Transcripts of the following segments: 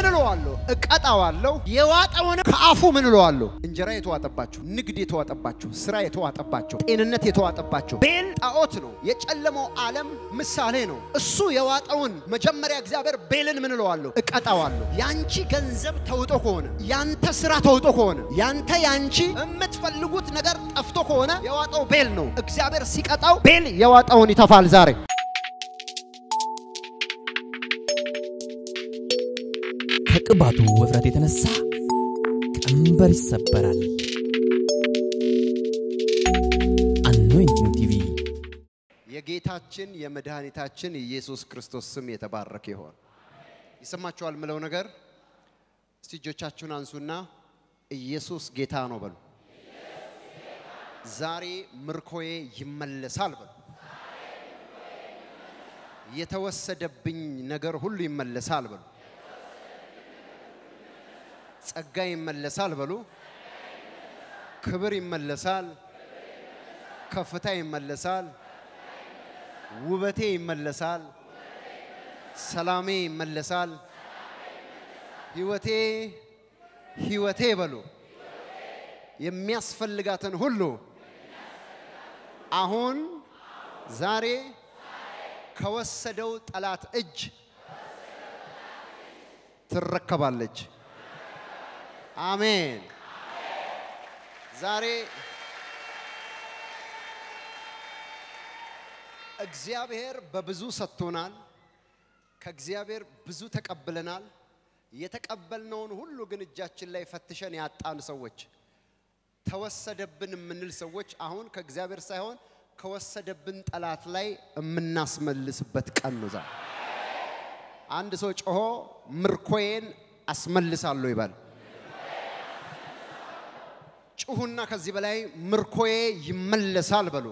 ምን እለዋለሁ? እቀጣዋለሁ። የዋጠውን ከአፉ ምን እለዋለሁ? እንጀራ የተዋጠባቸው፣ ንግድ የተዋጠባቸው፣ ስራ የተዋጠባቸው፣ ጤንነት የተዋጠባቸው። ቤል ጣዖት ነው፣ የጨለመው ዓለም ምሳሌ ነው። እሱ የዋጠውን መጀመሪያ እግዚአብሔር ቤልን ምን እለዋለሁ? እቀጣዋለሁ። ያንቺ ገንዘብ ተውጦ ከሆነ ያንተ ስራ ተውጦ ከሆነ ያንተ ያንቺ የምትፈልጉት ነገር ጠፍቶ ከሆነ የዋጠው ቤል ነው። እግዚአብሔር ሲቀጣው ቤል የዋጠውን ይተፋል ዛሬ ከቅባቱ ውፍረት የተነሳ ቀንበር ይሰበራል። አኖይንቲንግ ቲቪ የጌታችን የመድኃኒታችን ኢየሱስ ክርስቶስ ስም የተባረከ ይሆን። ይሰማችኋል ምለው ነገር እስቲ እጆቻችሁን አንሱና ኢየሱስ ጌታ ነው በሉ። ዛሬ ምርኮዬ ይመለሳል በሉ። የተወሰደብኝ ነገር ሁሉ ይመለሳል በሉ። ጸጋ ይመለሳል በሉ። ክብር ይመለሳል። ከፍታ ይመለሳል። ውበቴ ይመለሳል። ሰላሜ ይመለሳል። ህይወቴ ህይወቴ በሉ የሚያስፈልጋትን ሁሉ አሁን ዛሬ ከወሰደው ጠላት እጅ ትረከባለች። አሜን። ዛሬ እግዚአብሔር በብዙ ሰጥቶናል። ከእግዚአብሔር ብዙ ተቀብለናል። የተቀበልነውን ሁሉ ግን እጃችን ላይ ፈትሸን ያጣን ሰዎች፣ ተወሰደብን የምንል ሰዎች አሁን ከእግዚአብሔር ሳይሆን ከወሰደብን ጠላት ላይ የምናስመልስበት ቀን ነው ዛሬ። አንድ ሰው ጮሆ ምርኮዬን አስመልሳለሁ ይባል። ጩሁና ከዚህ በላይ ምርኮዬ ይመለሳል በሉ።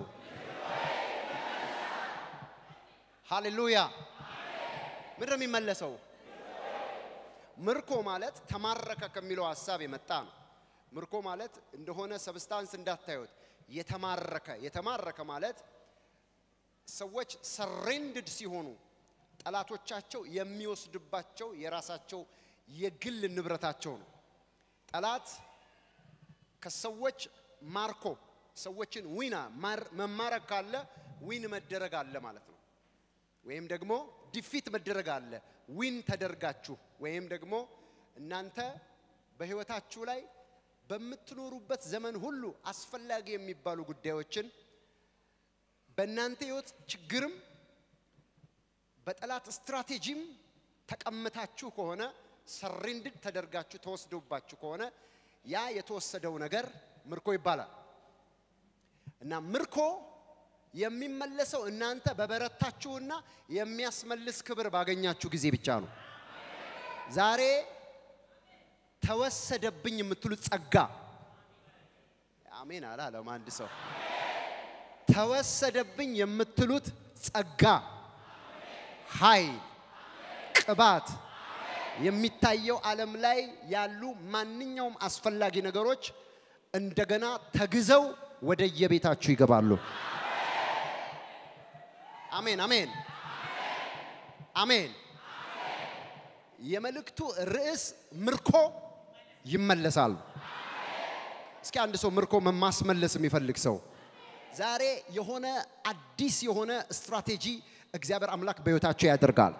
ሃሌሉያ። ምንድን ነው የሚመለሰው? ምርኮ ማለት ተማረከ ከሚለው ሀሳብ የመጣ ነው። ምርኮ ማለት እንደሆነ ሰብስታንስ እንዳታዩት፣ የተማረከ የተማረከ ማለት ሰዎች ሰሬንድድ ሲሆኑ ጠላቶቻቸው የሚወስድባቸው የራሳቸው የግል ንብረታቸው ነው። ጠላት ከሰዎች ማርኮ ሰዎችን ዊና መማረክ ካለ ዊን መደረግ አለ ማለት ነው። ወይም ደግሞ ዲፊት መደረግ አለ። ዊን ተደርጋችሁ ወይም ደግሞ እናንተ በህይወታችሁ ላይ በምትኖሩበት ዘመን ሁሉ አስፈላጊ የሚባሉ ጉዳዮችን በእናንተ ህይወት ችግርም በጠላት ስትራቴጂም ተቀምታችሁ ከሆነ ሰሬንድድ ተደርጋችሁ ተወስዶባችሁ ከሆነ ያ የተወሰደው ነገር ምርኮ ይባላል እና ምርኮ የሚመለሰው እናንተ በበረታችሁና የሚያስመልስ ክብር ባገኛችሁ ጊዜ ብቻ ነው። ዛሬ ተወሰደብኝ የምትሉት ጸጋ አሜን አላለም አንድ ሰው። ተወሰደብኝ የምትሉት ጸጋ፣ ኃይል፣ ቅባት የሚታየው ዓለም ላይ ያሉ ማንኛውም አስፈላጊ ነገሮች እንደገና ተግዘው ወደ የቤታችሁ ይገባሉ። አሜን አሜን አሜን። የመልእክቱ ርዕስ ምርኮ ይመለሳል። እስኪ አንድ ሰው ምርኮ ማስመለስ የሚፈልግ ሰው ዛሬ የሆነ አዲስ የሆነ ስትራቴጂ እግዚአብሔር አምላክ በሕይወታቸው ያደርጋል።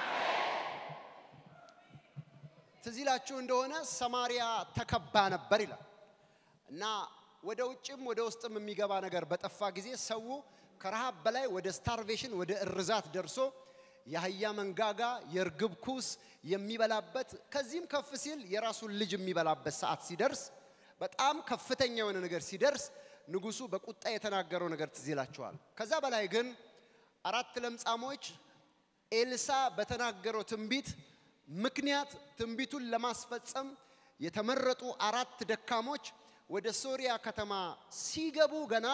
ትዝ ይላችሁ እንደሆነ ሰማሪያ ተከባ ነበር ይላል እና ወደ ውጭም ወደ ውስጥም የሚገባ ነገር በጠፋ ጊዜ ሰው ከረሃብ በላይ ወደ ስታርቬሽን ወደ እርዛት ደርሶ የአህያ መንጋጋ የእርግብ ኩስ የሚበላበት ከዚህም ከፍ ሲል የራሱን ልጅ የሚበላበት ሰዓት ሲደርስ በጣም ከፍተኛ የሆነ ነገር ሲደርስ ንጉሱ በቁጣ የተናገረው ነገር ትዝ ይላቸዋል። ከዛ በላይ ግን አራት ለምጻሞች ኤልሳ በተናገረው ትንቢት ምክንያት ትንቢቱን ለማስፈጸም የተመረጡ አራት ደካሞች ወደ ሶሪያ ከተማ ሲገቡ ገና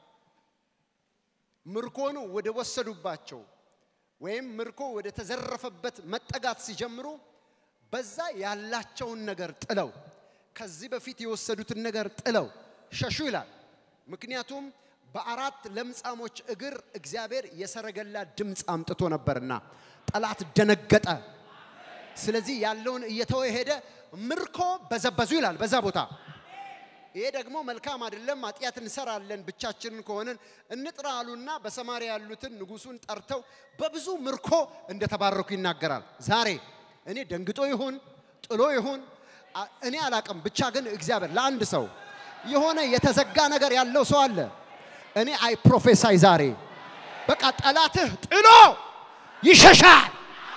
ምርኮኑ ወደ ወሰዱባቸው ወይም ምርኮ ወደ ተዘረፈበት መጠጋት ሲጀምሩ በዛ ያላቸውን ነገር ጥለው ከዚህ በፊት የወሰዱትን ነገር ጥለው ሸሹ ይላል። ምክንያቱም በአራት ለምጻሞች እግር እግዚአብሔር የሰረገላ ድምፅ አምጥቶ ነበርና ጠላት ደነገጠ። ስለዚህ ያለውን እየተወ ሄደ፣ ምርኮ በዘበዙ ይላል በዛ ቦታ። ይሄ ደግሞ መልካም አይደለም፣ ኃጢአት እንሰራለን ብቻችንን ከሆንን እንጥራ አሉና በሰማሪያ ያሉትን ንጉሱን ጠርተው በብዙ ምርኮ እንደተባረኩ ይናገራል። ዛሬ እኔ ደንግጦ ይሁን ጥሎ ይሁን አ- እኔ አላቅም፣ ብቻ ግን እግዚአብሔር ለአንድ ሰው የሆነ የተዘጋ ነገር ያለው ሰው አለ። እኔ አይ ፕሮፌሳይ ዛሬ በቃ ጠላትህ ጥሎ ይሸሻል።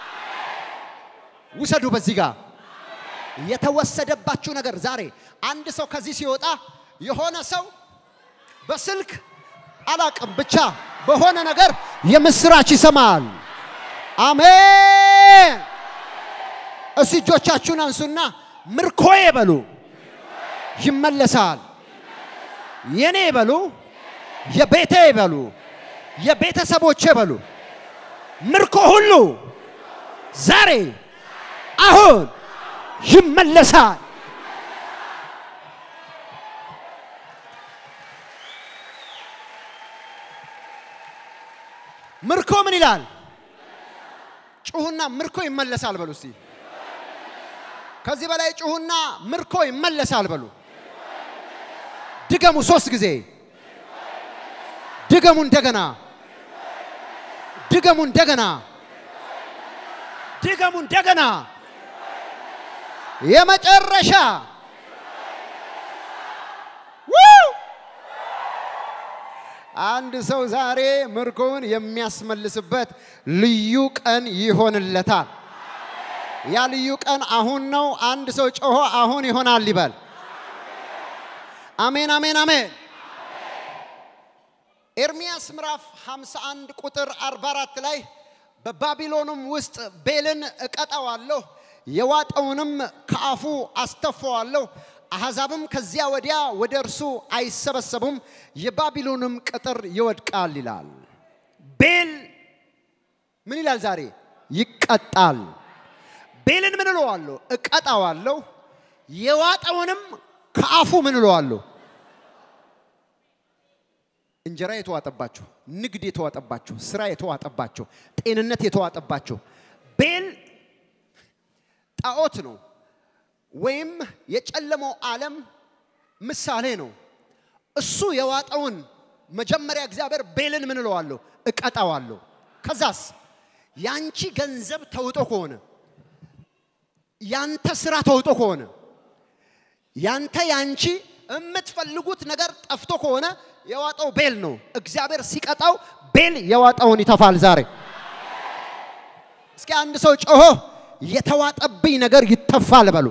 ውሰዱ በዚህ ጋር የተወሰደባችሁ ነገር ዛሬ አንድ ሰው ከዚህ ሲወጣ የሆነ ሰው በስልክ አላቅም ብቻ በሆነ ነገር የምስራች ይሰማል። አሜን። እስቲ እጆቻችሁን አንሱና ምርኮዬ በሉ ይመለሳል። የኔ በሉ የቤቴ በሉ የቤተሰቦቼ በሉ ምርኮ ሁሉ ዛሬ አሁን ይመለሳል። ምርኮ ምን ይላል? ጩሁና ምርኮ ይመለሳል በሉ እስቲ። ከዚህ በላይ ጩሁና ምርኮ ይመለሳል በሉ። ድገሙ ሶስት ጊዜ። ድገሙ እንደገና። ድገሙ እንደገና። ድገሙ እንደገና። የመጨረሻ ው! አንድ ሰው ዛሬ ምርኮውን የሚያስመልስበት ልዩ ቀን ይሆንለታል። ያ ልዩ ቀን አሁን ነው። አንድ ሰው ጮሆ አሁን ይሆናል ይበል። አሜን፣ አሜን፣ አሜን። ኤርሚያስ ምዕራፍ 51 ቁጥር 44 ላይ በባቢሎንም ውስጥ ቤልን እቀጣዋለሁ፣ የዋጠውንም ከአፉ አስተፋዋለሁ፣ አሕዛብም ከዚያ ወዲያ ወደ እርሱ አይሰበሰቡም፣ የባቢሎንም ቅጥር ይወድቃል ይላል። ቤል ምን ይላል ዛሬ? ይቀጣል። ቤልን ምን እለዋለሁ? እቀጣዋለሁ፣ የዋጠውንም ከአፉ ምን እለዋለሁ? እንጀራ የተዋጠባችሁ፣ ንግድ የተዋጠባችሁ፣ ስራ የተዋጠባችሁ፣ ጤንነት የተዋጠባችሁ ቤል ጣዖት ነው ወይም የጨለመው ዓለም ምሳሌ ነው። እሱ የዋጠውን መጀመሪያ እግዚአብሔር ቤልን ምን እለዋለሁ? እቀጣዋለሁ። ከዛስ ያንቺ ገንዘብ ተውጦ ከሆነ ያንተ ስራ ተውጦ ከሆነ ያንተ ያንቺ የምትፈልጉት ነገር ጠፍቶ ከሆነ የዋጠው ቤል ነው። እግዚአብሔር ሲቀጣው ቤል የዋጠውን ይተፋል። ዛሬ እስኪ አንድ ሰው ጮሆ የተዋጠብኝ ነገር ይተፋል በሉ።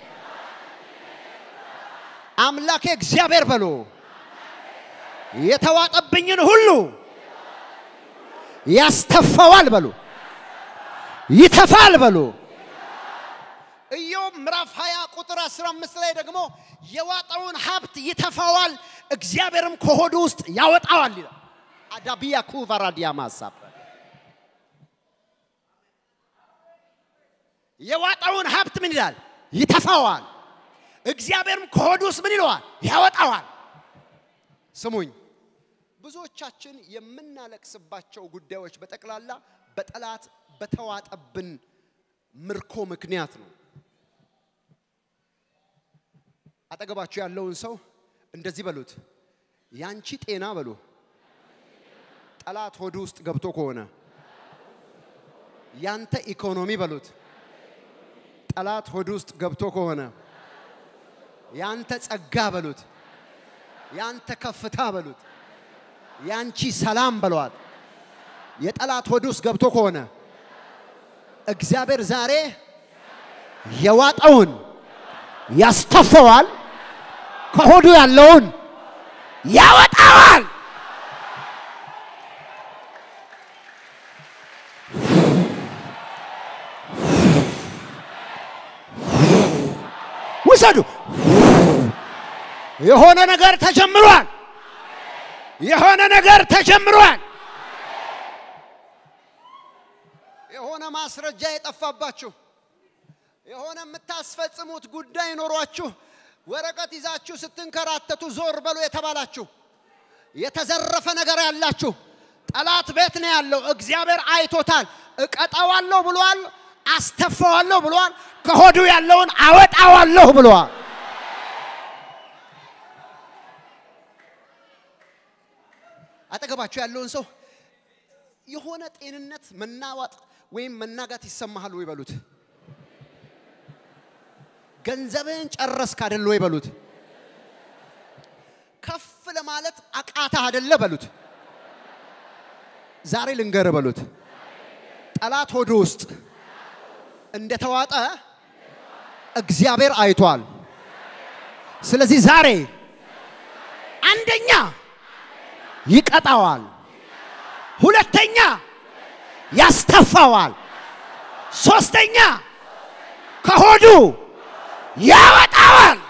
አምላኬ እግዚአብሔር በሉ። የተዋጠብኝን ሁሉ ያስተፋዋል በሉ። ይተፋል በሉ። ኢዮብ ምዕራፍ 20 ቁጥር 15 ላይ ደግሞ የዋጠውን ሀብት ይተፋዋል፣ እግዚአብሔርም ከሆዱ ውስጥ ያወጣዋል ይላል። አዳቢያ ኩቫራዲያ ማሳብ የዋጠውን ሀብት ምን ይላል? ይተፋዋል፣ እግዚአብሔርም ከሆዱ ውስጥ ምን ይለዋል? ያወጣዋል። ስሙኝ፣ ብዙዎቻችን የምናለቅስባቸው ጉዳዮች በጠቅላላ በጠላት በተዋጠብን ምርኮ ምክንያት ነው። አጠገባችሁ ያለውን ሰው እንደዚህ በሉት፣ ያንቺ ጤና በሉ ጠላት ሆዱ ውስጥ ገብቶ ከሆነ ያንተ ኢኮኖሚ በሉት ጠላት ሆዱ ውስጥ ገብቶ ከሆነ ያንተ ጸጋ በሉት ያንተ ከፍታ በሉት ያንቺ ሰላም በሏት የጠላት ሆድ ውስጥ ገብቶ ከሆነ እግዚአብሔር ዛሬ የዋጠውን ያስተፈዋል፣ ከሆዱ ያለውን ያወጣዋል። ውሰዱ። የሆነ ነገር ተጀምሯል። የሆነ ነገር ተጀምሯል። የሆነ ማስረጃ የጠፋባችሁ የሆነ የምታስፈጽሙት ጉዳይ ኖሯችሁ ወረቀት ይዛችሁ ስትንከራተቱ ዞር በሉ የተባላችሁ የተዘረፈ ነገር ያላችሁ ጠላት ቤት ነው ያለው። እግዚአብሔር አይቶታል። እቀጣዋለሁ ብሏል። አስተፋዋለሁ ብሏል። ከሆዱ ያለውን አወጣዋለሁ ብሏል። አጠገባችሁ ያለውን ሰው የሆነ ጤንነት መናዋጥ ወይም መናጋት ይሰማሃል ወይ በሉት። ገንዘብህን ጨረስክ አደለ ወይ በሉት። ከፍ ለማለት አቃታ አደለ በሉት። ዛሬ ልንገር በሉት። ጠላት ሆዱ ውስጥ እንደተዋጠ እግዚአብሔር አይቷል። ስለዚህ ዛሬ አንደኛ ይቀጣዋል፣ ሁለተኛ ያስተፋዋል፣ ሶስተኛ ከሆዱ ያወጣዋል።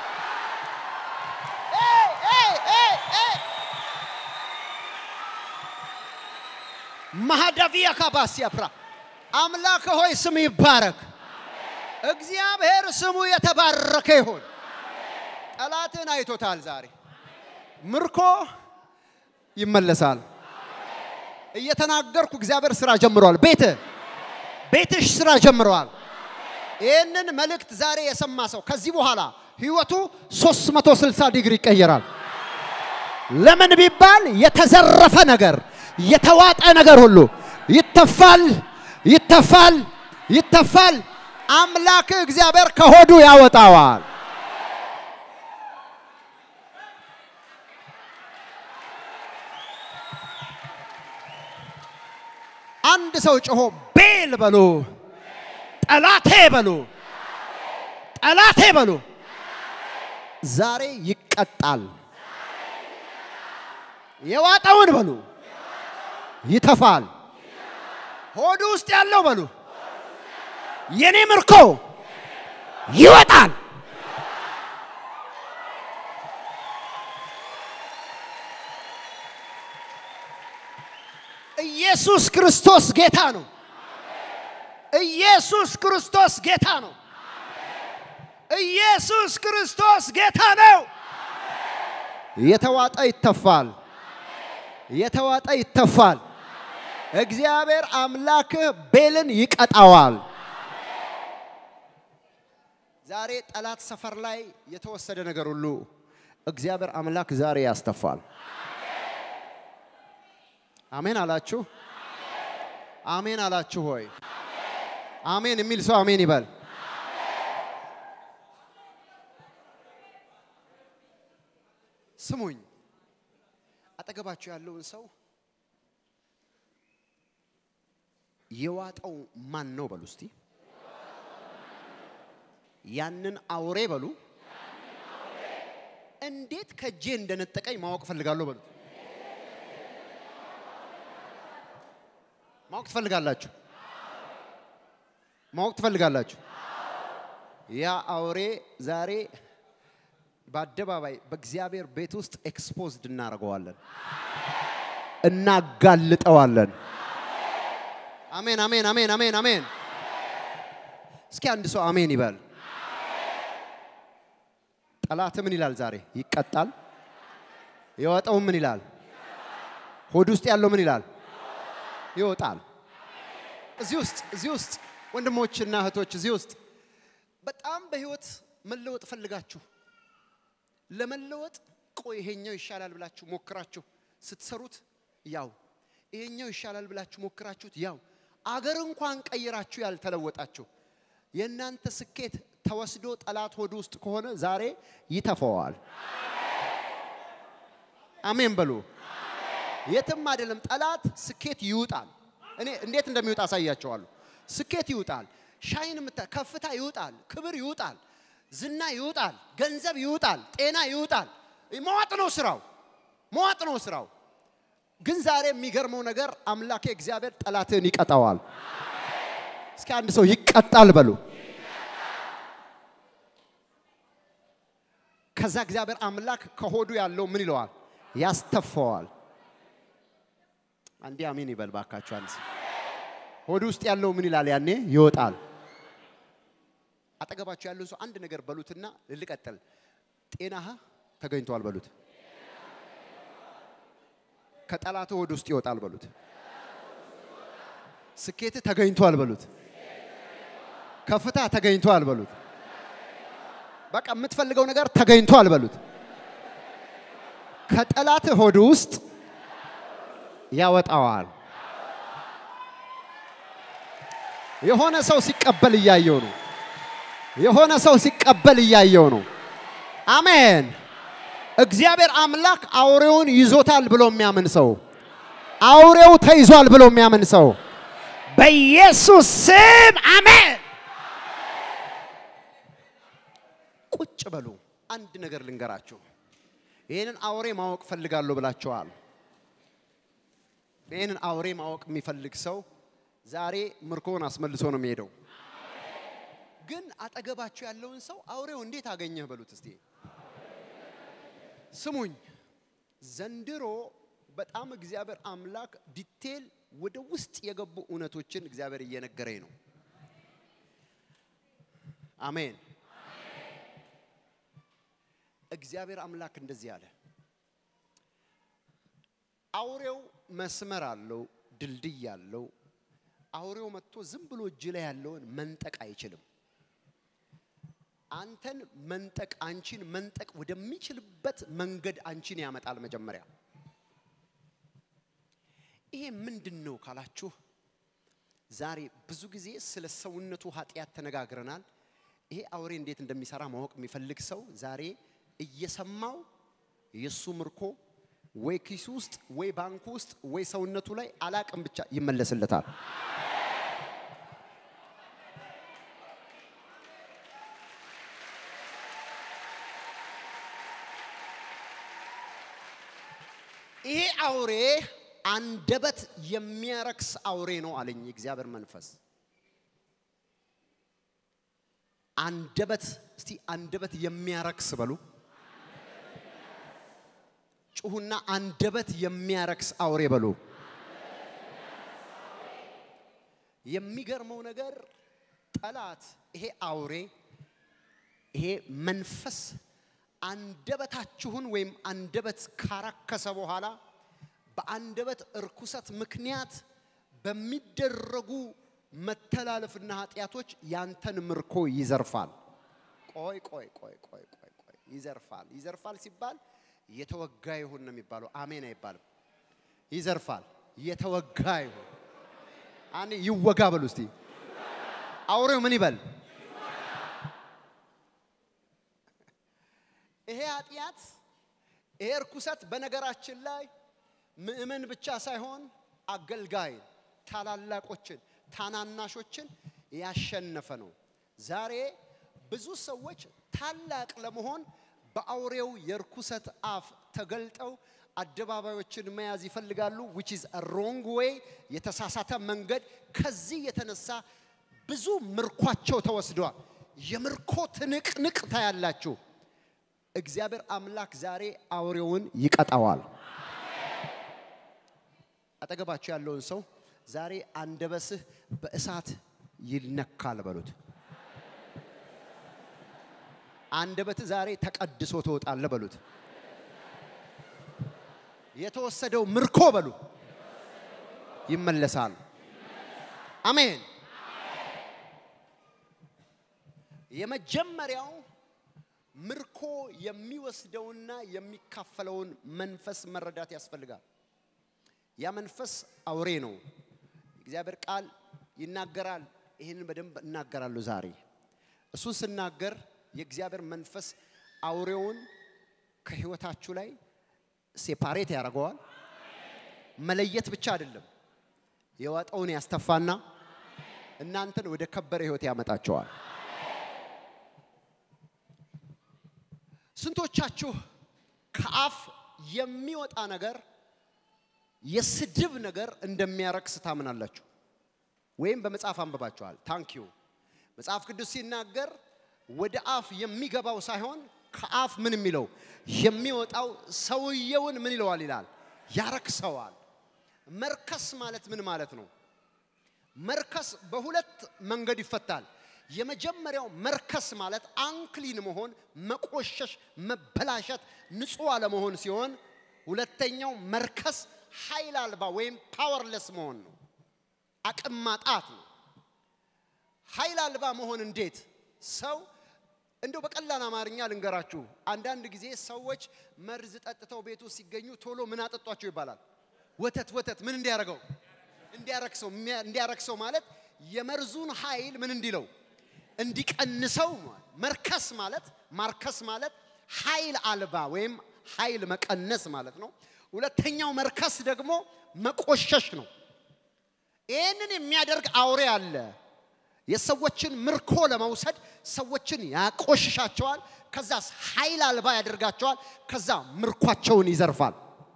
ማህዳቪያ ካባሲያ ፕራ አምላክ ሆይ ስም ይባረክ። እግዚአብሔር ስሙ የተባረከ ይሁን። ጠላትን አይቶታል። ዛሬ ምርኮ ይመለሳል። እየተናገርኩ እግዚአብሔር ስራ ጀምረዋል። ቤት ቤትሽ ስራ ጀምረዋል። ይህንን መልእክት ዛሬ የሰማ ሰው ከዚህ በኋላ ህይወቱ 360 ዲግሪ ይቀየራል። ለምን ቢባል የተዘረፈ ነገር የተዋጠ ነገር ሁሉ ይተፋል፣ ይተፋል፣ ይተፋል። አምላክ እግዚአብሔር ከሆዱ ያወጣዋል። አንድ ሰው ጮሆ ቤል በሉ፣ ጠላቴ በሉ፣ ጠላቴ በሉ። ዛሬ ይቀጣል። የዋጠውን በሉ ይተፋል። ሆዱ ውስጥ ያለው በሉ የኔ ምርኮ ይወጣል። ኢየሱስ ክርስቶስ ጌታ ነው። ኢየሱስ ክርስቶስ ጌታ ነው። ኢየሱስ ክርስቶስ ጌታ ነው። የተዋጠ ይተፋል። የተዋጠ ይተፋል። እግዚአብሔር አምላክህ ቤልን ይቀጣዋል። ዛሬ ጠላት ሰፈር ላይ የተወሰደ ነገር ሁሉ እግዚአብሔር አምላክ ዛሬ ያስተፋል። አሜን አላችሁ? አሜን አላችሁ ሆይ? አሜን የሚል ሰው አሜን ይበል። ስሙኝ፣ አጠገባችሁ ያለውን ሰው የዋጠው ማን ነው በሉ እስቲ። ያንን አውሬ በሉ እንዴት ከእጄ እንደነጠቀኝ ማወቅ ፈልጋለሁ በሉ። ማወቅ ትፈልጋላችሁ? ማወቅ ትፈልጋላችሁ? ያ አውሬ ዛሬ በአደባባይ በእግዚአብሔር ቤት ውስጥ ኤክስፖዝድ እናደርገዋለን፣ እናጋልጠዋለን። አሜን፣ አሜን፣ አሜን፣ አሜን፣ አሜን። እስኪ አንድ ሰው አሜን ይበል። ጠላት ምን ይላል? ዛሬ ይቀጣል። የወጣው ምን ይላል? ሆድ ውስጥ ያለው ምን ይላል? ይወጣል። እዚህ ውስጥ እዚህ ውስጥ ወንድሞችና እህቶች እዚህ ውስጥ በጣም በህይወት መለወጥ ፈልጋችሁ ለመለወጥ ቆይ ይሄኛው ይሻላል ብላችሁ ሞክራችሁ ስትሰሩት ያው ይሄኛው ይሻላል ብላችሁ ሞክራችሁት ያው አገር እንኳን ቀይራችሁ ያልተለወጣችሁ የእናንተ ስኬት ተወስዶ ጠላት ሆድ ውስጥ ከሆነ ዛሬ ይተፈዋል። አሜን በሉ። የትም አይደለም። ጠላት ስኬት ይውጣል። እኔ እንዴት እንደሚወጣ አሳያቸዋለሁ። ስኬት ይውጣል፣ ሻይን ምታ ከፍታ ይውጣል፣ ክብር ይውጣል፣ ዝና ይውጣል፣ ገንዘብ ይውጣል፣ ጤና ይውጣል። መዋጥ ነው ስራው፣ መዋጥ ነው ስራው። ግን ዛሬ የሚገርመው ነገር አምላኬ እግዚአብሔር ጠላትን ይቀጣዋል። እስኪ አንድ ሰው ይቀጣል በሉ። ከዛ እግዚአብሔር አምላክ ከሆዱ ያለው ምን ይለዋል? ያስተፋዋል። አንዴ አሜን ይበል ባካችሁ። አንድ ሰው ሆዱ ውስጥ ያለው ምን ይላል? ያኔ ይወጣል። አጠገባችሁ ያለውን ሰው አንድ ነገር በሉትና ልቀጥል። ጤናህ ተገኝቷል በሉት። ከጠላት ሆድ ውስጥ ይወጣል በሉት። ስኬት ተገኝቷል በሉት። ከፍታ ተገኝቷል በሉት። በቃ የምትፈልገው ነገር ተገኝቷል በሉት። ከጠላት ሆድ ውስጥ ያወጣዋል። የሆነ ሰው ሲቀበል እያየው ነው። የሆነ ሰው ሲቀበል እያየው ነው። አሜን። እግዚአብሔር አምላክ አውሬውን ይዞታል ብሎ የሚያምን ሰው፣ አውሬው ተይዟል ብሎ የሚያምን ሰው በኢየሱስ ስም አሜን። ቁጭ በሉ። አንድ ነገር ልንገራችሁ። ይህንን አውሬ ማወቅ ፈልጋለሁ ብላችኋል። ይህንን አውሬ ማወቅ የሚፈልግ ሰው ዛሬ ምርኮን አስመልሶ ነው የሚሄደው። ግን አጠገባችሁ ያለውን ሰው አውሬው እንዴት አገኘህ በሉት እስቲ። ስሙኝ፣ ዘንድሮ በጣም እግዚአብሔር አምላክ ዲቴል ወደ ውስጥ የገቡ እውነቶችን እግዚአብሔር እየነገረኝ ነው። አሜን። እግዚአብሔር አምላክ እንደዚህ አለ። አውሬው መስመር አለው፣ ድልድይ አለው። አውሬው መጥቶ ዝም ብሎ እጅ ላይ ያለውን መንጠቅ አይችልም። አንተን መንጠቅ አንቺን መንጠቅ ወደሚችልበት መንገድ አንቺን ያመጣል። መጀመሪያ ይሄ ምንድን ነው ካላችሁ፣ ዛሬ ብዙ ጊዜ ስለ ሰውነቱ ኃጢአት ተነጋግረናል። ይሄ አውሬ እንዴት እንደሚሰራ ማወቅ የሚፈልግ ሰው ዛሬ እየሰማው የእሱ ምርኮ ወይ ኪሱ ውስጥ ወይ ባንኩ ውስጥ ወይ ሰውነቱ ላይ አላቅም ብቻ ይመለስለታል። ይሄ አውሬ አንደበት የሚያረክስ አውሬ ነው አለኝ እግዚአብሔር መንፈስ። አንደበት እስቲ አንደበት የሚያረክስ በሉ። ጩሁና አንደበት የሚያረክስ አውሬ በሉ። የሚገርመው ነገር ጠላት ይሄ አውሬ ይሄ መንፈስ አንደበታችሁን ወይም አንደበት ካረከሰ በኋላ በአንደበት እርኩሰት ምክንያት በሚደረጉ መተላለፍና ኃጢአቶች ያንተን ምርኮ ይዘርፋል። ቆይ ቆይ ቆይ ቆይ ቆይ ቆይ ይዘርፋል። ይዘርፋል ሲባል የተወጋ ይሁን ነው የሚባለው። አሜን አይባልም። ይዘርፋል፣ የተወጋ ይሁን። አንዴ ይወጋ በሉ እስቲ። አውሬው ምን ይበል? ይሄ ኃጢአት ይሄ እርኩሰት በነገራችን ላይ ምእመን ብቻ ሳይሆን አገልጋይ ታላላቆችን ታናናሾችን ያሸነፈ ነው። ዛሬ ብዙ ሰዎች ታላቅ ለመሆን በአውሬው የርኩሰት አፍ ተገልጠው አደባባዮችን መያዝ ይፈልጋሉ። ዊች ኢዝ ሮንግ ዌይ የተሳሳተ መንገድ። ከዚህ የተነሳ ብዙ ምርኳቸው ተወስደዋል። የምርኮ ትንቅንቅ ታያላችሁ። እግዚአብሔር አምላክ ዛሬ አውሬውን ይቀጣዋል። አጠገባችሁ ያለውን ሰው ዛሬ አንደበስህ በእሳት ይነካል በሉት። አንደበት ዛሬ ተቀድሶ ትወጣለህ በሉት። የተወሰደው ምርኮ በሉ ይመለሳል። አሜን። የመጀመሪያው ምርኮ የሚወስደውና የሚካፈለውን መንፈስ መረዳት ያስፈልጋል። ያ መንፈስ አውሬ ነው። እግዚአብሔር ቃል ይናገራል። ይህንን በደንብ እናገራለሁ ዛሬ። እሱን ስናገር የእግዚአብሔር መንፈስ አውሬውን ከህይወታችሁ ላይ ሴፓሬት ያደርገዋል። መለየት ብቻ አይደለም፣ የዋጠውን ያስተፋና እናንተን ወደ ከበረ ህይወት ያመጣቸዋል። ስንቶቻችሁ ከአፍ የሚወጣ ነገር የስድብ ነገር እንደሚያረክስ ታምናላችሁ? ወይም በመጽሐፍ አንብባችኋል? ታንክ ዩ። መጽሐፍ ቅዱስ ሲናገር ወደ አፍ የሚገባው ሳይሆን ከአፍ ምን የሚለው የሚወጣው ሰውየውን ምን ይለዋል ይላል፣ ያረክሰዋል። መርከስ ማለት ምን ማለት ነው? መርከስ በሁለት መንገድ ይፈታል። የመጀመሪያው መርከስ ማለት አንክሊን መሆን፣ መቆሸሽ፣ መበላሸት፣ ንጹህ አለመሆን ሲሆን ሁለተኛው መርከስ ኃይል አልባ ወይም ፓወርለስ መሆን ነው። አቅም ማጣት ነው። ኃይል አልባ መሆን እንዴት? ሰው እንደው በቀላል አማርኛ ልንገራችሁ። አንዳንድ ጊዜ ሰዎች መርዝ ጠጥተው ቤቱ ሲገኙ ቶሎ ምን አጠጧቸው ይባላል። ወተት ወተት ምን እንዲያረገው እንዲያረክሰው እንዲያረክሰው ማለት የመርዙን ኃይል ምን እንዲለው እንዲቀንሰው መርከስ ማለት ማርከስ ማለት ኃይል አልባ ወይም ኃይል መቀነስ ማለት ነው። ሁለተኛው መርከስ ደግሞ መቆሸሽ ነው። ይህንን የሚያደርግ አውሬ አለ። የሰዎችን ምርኮ ለመውሰድ ሰዎችን ያቆሽሻቸዋል። ከዛስ ኃይል አልባ ያደርጋቸዋል። ከዛ ምርኳቸውን ይዘርፋል።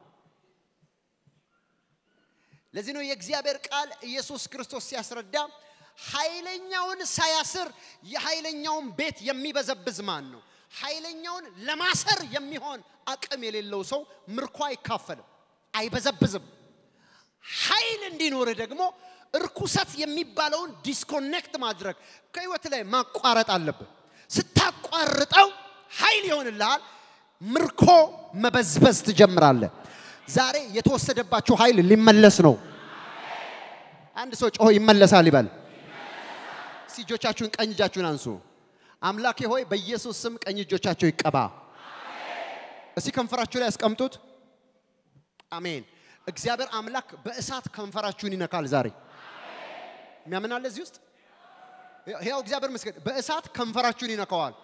ለዚህ ነው የእግዚአብሔር ቃል ኢየሱስ ክርስቶስ ሲያስረዳ ኃይለኛውን ሳያስር የኃይለኛውን ቤት የሚበዘብዝ ማን ነው? ኃይለኛውን ለማሰር የሚሆን አቅም የሌለው ሰው ምርኮ አይካፈልም፣ አይበዘብዝም። ኃይል እንዲኖርህ ደግሞ እርኩሰት የሚባለውን ዲስኮኔክት ማድረግ ከህይወት ላይ ማቋረጥ አለብን። ስታቋርጠው ኃይል ይሆንልሃል። ምርኮ መበዝበዝ ትጀምራለህ። ዛሬ የተወሰደባችሁ ኃይል ሊመለስ ነው። አንድ ሰው ጮሆ ይመለሳል ይበል። እስቲ እጆቻችሁን ቀኝ እጃችሁን አንሱ። አምላኬ ሆይ በኢየሱስ ስም ቀኝ እጆቻቸው ይቀባ። እስቲ ከንፈራችሁ ላይ ያስቀምጡት። አሜን። እግዚአብሔር አምላክ በእሳት ከንፈራችሁን ይነካል ዛሬ። የሚያምን አለ እዚህ ውስጥ? ያው እግዚአብሔር ምስክር በእሳት ከንፈራችሁን ይነካዋል።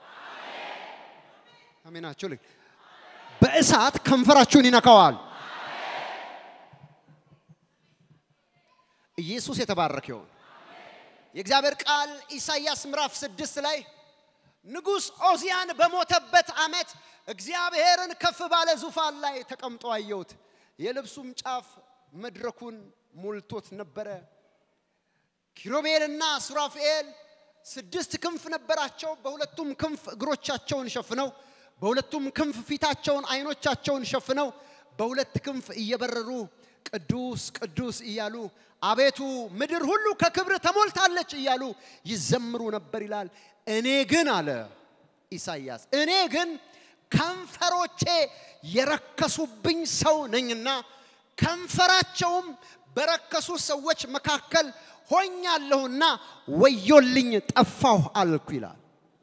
አሜናችሁ ልክ በእሳት ከንፈራችሁን ይነካዋል። ኢየሱስ የተባረከ ይሁን። የእግዚአብሔር ቃል ኢሳይያስ ምዕራፍ ስድስት ላይ ንጉሥ ኦዚያን በሞተበት ዓመት እግዚአብሔርን ከፍ ባለ ዙፋን ላይ ተቀምጦ አየሁት። የልብሱም ጫፍ መድረኩን ሞልቶት ነበረ። ኪሩቤልና ሱራፌል ስድስት ክንፍ ነበራቸው። በሁለቱም ክንፍ እግሮቻቸውን ሸፍነው፣ በሁለቱም ክንፍ ፊታቸውን፣ አይኖቻቸውን ሸፍነው በሁለት ክንፍ እየበረሩ ቅዱስ ቅዱስ እያሉ አቤቱ ምድር ሁሉ ከክብር ተሞልታለች እያሉ ይዘምሩ ነበር ይላል። እኔ ግን አለ ኢሳይያስ፣ እኔ ግን ከንፈሮቼ የረከሱብኝ ሰው ነኝና ከንፈራቸውም በረከሱ ሰዎች መካከል ሆኛለሁና ወዮልኝ ጠፋሁ አልኩ ይላል።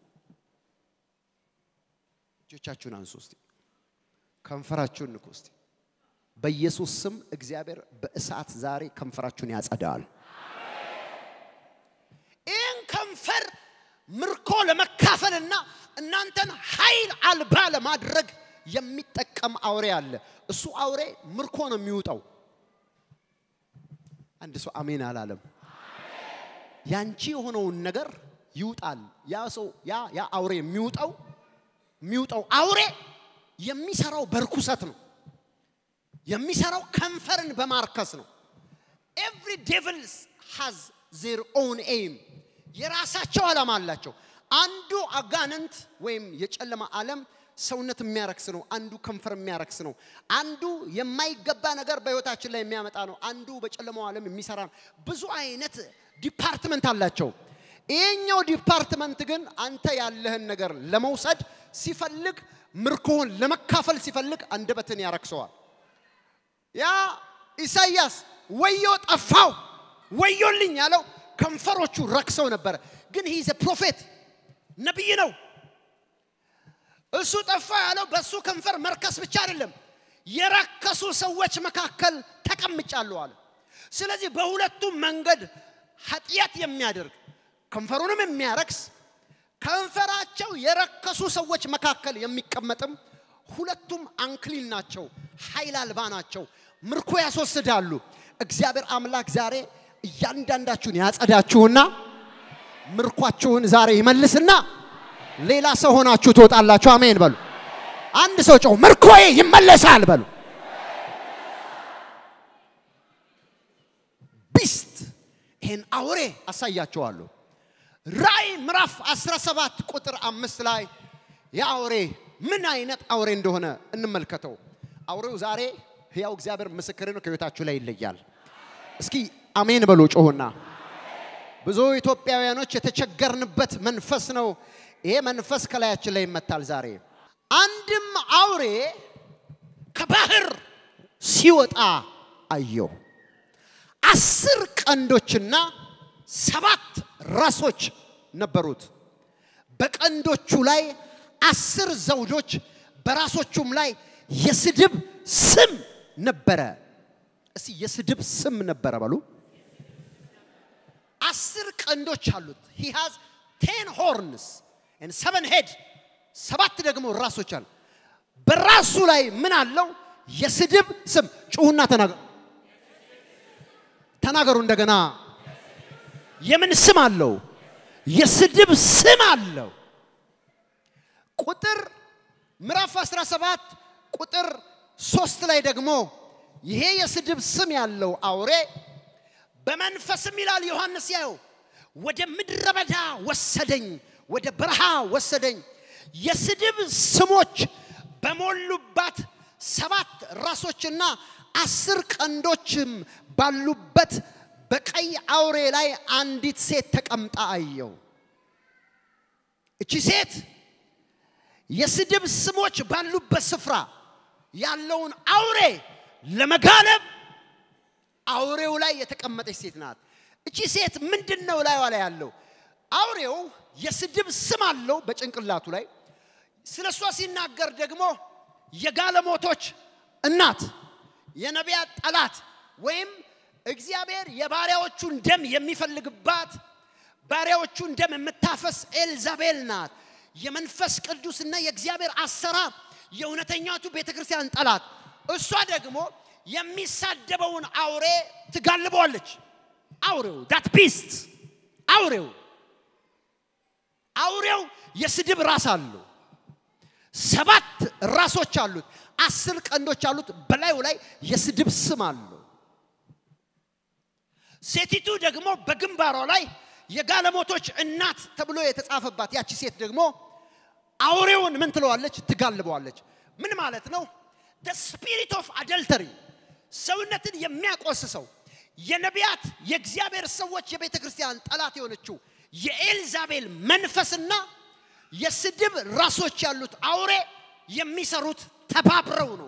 እጆቻችሁን አንሱ እስቲ፣ ከንፈራችሁን ንኩ እስቲ። በኢየሱስ ስም እግዚአብሔር በእሳት ዛሬ ከንፈራችሁን ያጸዳል። ይህን ከንፈር ምርኮ ለመካፈልና እናንተን ኃይል አልባ ለማድረግ የሚጠቀም አውሬ አለ። እሱ አውሬ ምርኮ ነው የሚውጠው። አንድ ሰው አሜን አላለም። ያንቺ የሆነውን ነገር ይውጣል። ያ ሰው ያ ያ አውሬ የሚውጠው የሚውጠው አውሬ የሚሰራው በርኩሰት ነው። የሚሰራው ከንፈርን በማርከስ ነው። ኤቭሪ ዴቭልስ ሃዝ ዜር ኦውን ኤም የራሳቸው ዓላማ አላቸው። አንዱ አጋንንት ወይም የጨለማ ዓለም ሰውነት የሚያረክስ ነው። አንዱ ከንፈር የሚያረክስ ነው። አንዱ የማይገባ ነገር በህይወታችን ላይ የሚያመጣ ነው። አንዱ በጨለማው ዓለም የሚሰራ ነው። ብዙ አይነት ዲፓርትመንት አላቸው። ይሄኛው ዲፓርትመንት ግን አንተ ያለህን ነገር ለመውሰድ ሲፈልግ ምርኮህን ለመካፈል ሲፈልግ አንደበትን ያረክሰዋል። ያ ኢሳይያስ ወዮ ጠፋው ወዮልኝ ያለው ከንፈሮቹ ረክሰው ነበረ። ግን ሂዘ ፕሮፌት ነቢይ ነው። እሱ ጠፋ ያለው በእሱ ከንፈር መርከስ ብቻ አይደለም፣ የረከሱ ሰዎች መካከል ተቀምጫለሁ አለ። ስለዚህ በሁለቱም መንገድ ኃጢአት የሚያደርግ ከንፈሩንም የሚያረክስ ከንፈራቸው የረከሱ ሰዎች መካከል የሚቀመጥም ሁለቱም አንክሊን ናቸው፣ ኃይል አልባ ናቸው፣ ምርኮ ያስወስዳሉ። እግዚአብሔር አምላክ ዛሬ እያንዳንዳችሁን ያጸዳችሁና ምርኳችሁን ዛሬ ይመልስና ሌላ ሰው ሆናችሁ ትወጣላችሁ። አሜን በሉ። አንድ ሰው ጮህ ምርኮዬ ይመለሳል በሉ። ቢስት ይህን አውሬ አሳያችኋለሁ። ራእይ ምዕራፍ 17 ቁጥር አምስት ላይ የአውሬ ምን አይነት አውሬ እንደሆነ እንመልከተው። አውሬው ዛሬ ሕያው እግዚአብሔር ምስክር ነው፣ ከህይወታችሁ ላይ ይለያል። እስኪ አሜን በሉ ጮሁና። ብዙ ኢትዮጵያውያኖች የተቸገርንበት መንፈስ ነው። ይሄ መንፈስ ከላያችን ላይ ይመታል ዛሬ። አንድም አውሬ ከባህር ሲወጣ አየሁ። አስር ቀንዶችና ሰባት ራሶች ነበሩት። በቀንዶቹ ላይ አስር ዘውዶች፣ በራሶቹም ላይ የስድብ ስም ነበረ። እስቲ የስድብ ስም ነበረ በሉ። አስር ቀንዶች አሉት። ሂ ሃዝ ቴን ሆርንስ ኤንድ ሰቨን ሄድ ሰባት ደግሞ ራሶች አሉ። በራሱ ላይ ምን አለው? የስድብ ስም። ጩሁና ተናገሩ፣ ተናገሩ እንደገና። የምን ስም አለው? የስድብ ስም አለው። ቁጥር ምዕራፍ 17 ቁጥር ሶስት ላይ ደግሞ ይሄ የስድብ ስም ያለው አውሬ በመንፈስም ይላል ዮሐንስ ያየው ወደ ምድረ በዳ ወሰደኝ፣ ወደ በረሃ ወሰደኝ። የስድብ ስሞች በሞሉባት ሰባት ራሶችና አስር ቀንዶችም ባሉበት በቀይ አውሬ ላይ አንዲት ሴት ተቀምጣ አየው። እቺ ሴት የስድብ ስሞች ባሉበት ስፍራ ያለውን አውሬ ለመጋለብ አውሬው ላይ የተቀመጠች ሴት ናት። እቺ ሴት ምንድን ነው ላይዋ ላይ ያለው? አውሬው የስድብ ስም አለው በጭንቅላቱ ላይ። ስለ እሷ ሲናገር ደግሞ የጋለሞቶች እናት፣ የነቢያት ጠላት ወይም እግዚአብሔር የባሪያዎቹን ደም የሚፈልግባት ባሪያዎቹን ደም የምታፈስ ኤልዛቤል ናት። የመንፈስ ቅዱስና የእግዚአብሔር አሰራር የእውነተኛቱ ቤተ ክርስቲያን ጠላት። እሷ ደግሞ የሚሳደበውን አውሬ ትጋልበዋለች። አውሬው ዳት ቢስት አውሬው አውሬው የስድብ ራስ አለው። ሰባት ራሶች አሉት። አስር ቀንዶች አሉት። በላዩ ላይ የስድብ ስም አለው። ሴቲቱ ደግሞ በግንባሯ ላይ የጋለሞቶች እናት ተብሎ የተጻፈባት ያቺ ሴት ደግሞ አውሬውን ምን ትለዋለች? ትጋልበዋለች። ምን ማለት ነው? ስፒሪት ኦፍ አደልተሪ ሰውነትን የሚያቆስሰው የነቢያት የእግዚአብሔር ሰዎች የቤተ ክርስቲያን ጠላት የሆነችው የኤልዛቤል መንፈስና የስድብ ራሶች ያሉት አውሬ የሚሰሩት ተባብረው ነው።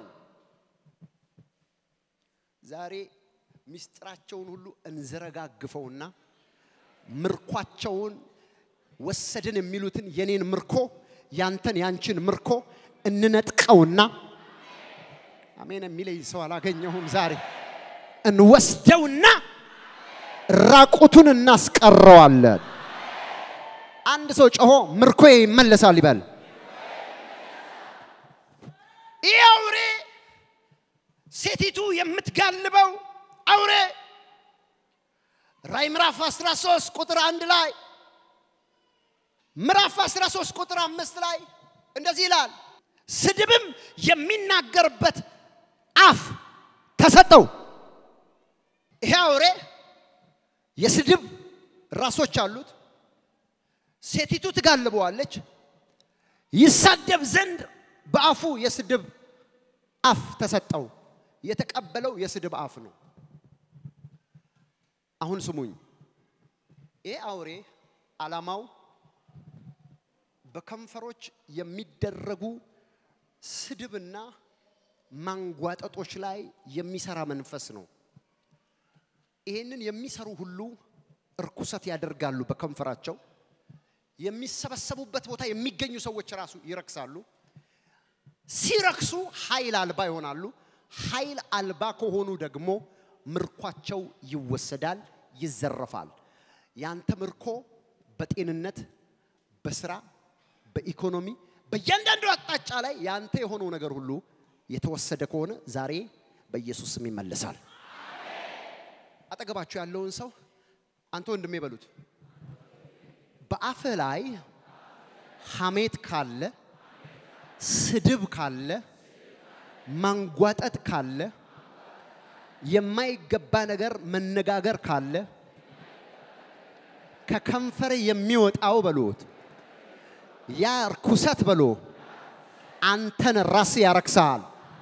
ዛሬ ምስጢራቸውን ሁሉ እንዘረጋግፈውና ምርኳቸውን ወሰድን የሚሉትን የኔን ምርኮ ያንተን ያንቺን ምርኮ እንነጥቀውና አሜን የሚለኝ ሰው አላገኘሁም ዛሬ እንወስደውና ራቁቱን እናስቀረዋለን። አንድ ሰው ጮሆ ምርኮ ይመለሳል ይበል። ይህ አውሬ ሴቲቱ የምትጋልበው አውሬ ራይ ምዕራፍ 13 ቁጥር አንድ ላይ ምዕራፍ 13 ቁጥር አምስት ላይ እንደዚህ ይላል፣ ስድብም የሚናገርበት አፍ ተሰጠው። ይሄ አውሬ የስድብ ራሶች አሉት። ሴቲቱ ትጋልበዋለች። ይሳደብ ዘንድ በአፉ የስድብ አፍ ተሰጠው። የተቀበለው የስድብ አፍ ነው። አሁን ስሙኝ። ይህ አውሬ ዓላማው በከንፈሮች የሚደረጉ ስድብና ማንጓጠጦች ላይ የሚሰራ መንፈስ ነው። ይህንን የሚሰሩ ሁሉ እርኩሰት ያደርጋሉ በከንፈራቸው። የሚሰበሰቡበት ቦታ የሚገኙ ሰዎች ራሱ ይረክሳሉ። ሲረክሱ ኃይል አልባ ይሆናሉ። ኃይል አልባ ከሆኑ ደግሞ ምርኳቸው ይወሰዳል፣ ይዘረፋል። ያንተ ምርኮ በጤንነት፣ በስራ፣ በኢኮኖሚ፣ በእያንዳንዱ አቅጣጫ ላይ ያንተ የሆነው ነገር ሁሉ የተወሰደ ከሆነ ዛሬ በኢየሱስ ስም ይመለሳል። አጠገባችሁ ያለውን ሰው አንተ ወንድሜ በሉት። በአፍህ ላይ ሐሜት ካለ፣ ስድብ ካለ፣ ማንጓጠጥ ካለ፣ የማይገባ ነገር መነጋገር ካለ ከከንፈር የሚወጣው በሉት ያ ርኩሰት በሎ አንተን ራስ ያረክሳል።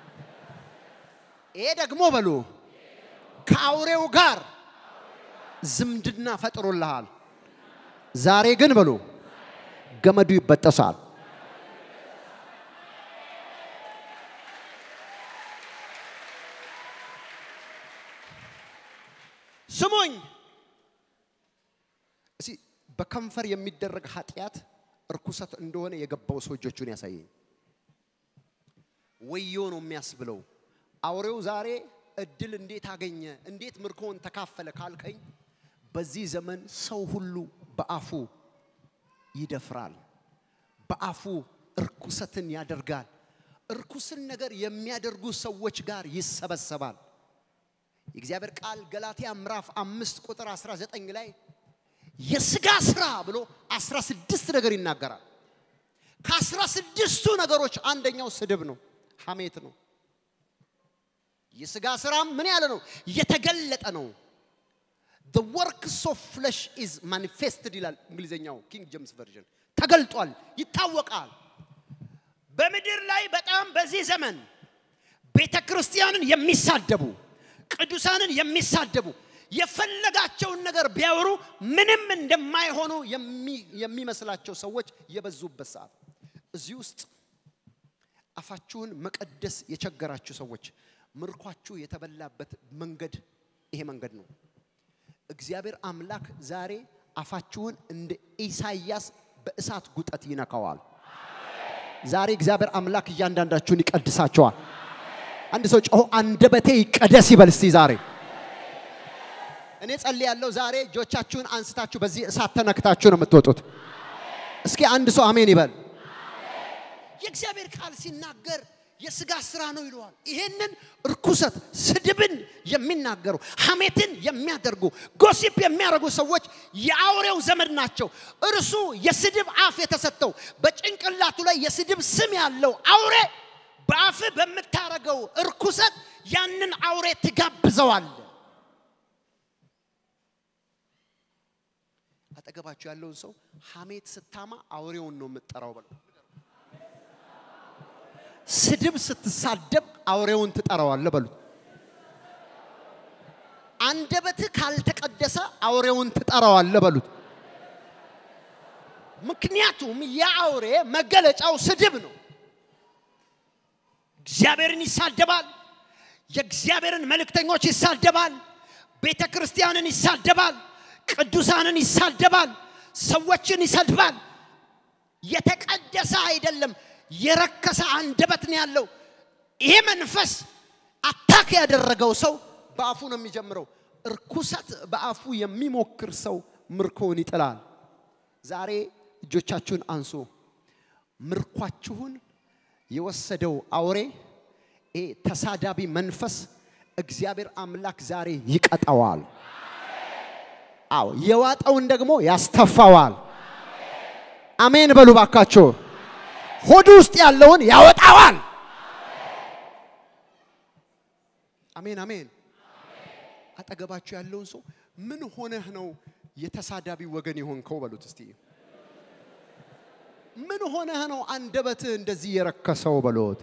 ይሄ ደግሞ በሉ ከአውሬው ጋር ዝምድና ፈጥሮልሃል። ዛሬ ግን በሉ ገመዱ ይበጠሳል። ስሙኝ፣ እስኪ በከንፈር የሚደረግ ኃጢአት እርኩሰት እንደሆነ የገባው ሰው እጆቹን ያሳየኝ። ወዮ ነው የሚያስብለው። አውሬው ዛሬ እድል እንዴት አገኘ፣ እንዴት ምርኮውን ተካፈለ ካልከኝ፣ በዚህ ዘመን ሰው ሁሉ በአፉ ይደፍራል፣ በአፉ እርኩሰትን ያደርጋል። እርኩስን ነገር የሚያደርጉ ሰዎች ጋር ይሰበሰባል። የእግዚአብሔር ቃል ገላትያ ምዕራፍ አምስት ቁጥር 19 ላይ የስጋ ስራ ብሎ 16 ነገር ይናገራል። ከአስራ ስድስቱ ነገሮች አንደኛው ስድብ ነው፣ ሐሜት ነው። የስጋ ስራም ምን ያለ ነው? የተገለጠ ነው። the works of flesh is manifested ይላል እንግሊዝኛው ኪንግ ጄምስ ቨርዥን። ተገልጧል፣ ይታወቃል። በምድር ላይ በጣም በዚህ ዘመን ቤተ ክርስቲያንን የሚሳደቡ ቅዱሳንን የሚሳደቡ የፈለጋቸውን ነገር ቢያወሩ ምንም እንደማይሆኑ የሚመስላቸው ሰዎች የበዙበት ሰዓት እዚህ ውስጥ አፋችሁን መቀደስ የቸገራችሁ ሰዎች ምርኳችሁ የተበላበት መንገድ ይሄ መንገድ ነው። እግዚአብሔር አምላክ ዛሬ አፋችሁን እንደ ኢሳይያስ በእሳት ጉጠት ይነካዋል። ዛሬ እግዚአብሔር አምላክ እያንዳንዳችሁን ይቀድሳቸዋል። አንድ ሰው ጮሆ አንደበቴ ይቀደስ ይበል እስቲ ዛሬ እኔ ጸልያለሁ። ዛሬ እጆቻችሁን አንስታችሁ በዚህ እሳት ተነክታችሁ ነው የምትወጡት። እስኪ አንድ ሰው አሜን ይበል። የእግዚአብሔር ቃል ሲናገር የስጋ ስራ ነው ይለዋል። ይሄንን እርኩሰት፣ ስድብን የሚናገሩ ሐሜትን የሚያደርጉ ጎሲፕ የሚያደርጉ ሰዎች የአውሬው ዘመድ ናቸው። እርሱ የስድብ አፍ የተሰጠው በጭንቅላቱ ላይ የስድብ ስም ያለው አውሬ በአፍ በምታረገው እርኩሰት ያንን አውሬ ትጋብዘዋል። አጠገባችሁ ያለውን ሰው ሐሜት ስታማ አውሬውን ነው የምትጠራው በለው። ስድብ ስትሳደብ አውሬውን ትጠራዋለህ በሉት። አንደበትህ ካልተቀደሰ አውሬውን ትጠራዋለህ በሉት። ምክንያቱም የአውሬ መገለጫው ስድብ ነው። እግዚአብሔርን ይሳደባል። የእግዚአብሔርን መልእክተኞች ይሳደባል። ቤተ ክርስቲያንን ይሳደባል። ቅዱሳንን ይሳደባል። ሰዎችን ይሰድባል። የተቀደሰ አይደለም፣ የረከሰ አንደበት ነው ያለው። ይሄ መንፈስ አታክ ያደረገው ሰው በአፉ ነው የሚጀምረው። እርኩሰት በአፉ የሚሞክር ሰው ምርኮውን ይጥላል። ዛሬ እጆቻችሁን አንሱ። ምርኳችሁን የወሰደው አውሬ ይሄ ተሳዳቢ መንፈስ እግዚአብሔር አምላክ ዛሬ ይቀጣዋል። አዎ የዋጠውን ደግሞ ያስተፋዋል። አሜን በሉ ባካችሁ። ሆዱ ውስጥ ያለውን ያወጣዋል። አሜን አሜን። አጠገባችሁ ያለውን ሰው ምን ሆነህ ነው የተሳዳቢ ወገን የሆንከው በሉት እስቲ። ምን ሆነህ ነው አንደበትህ እንደዚህ የረከሰው በሉት።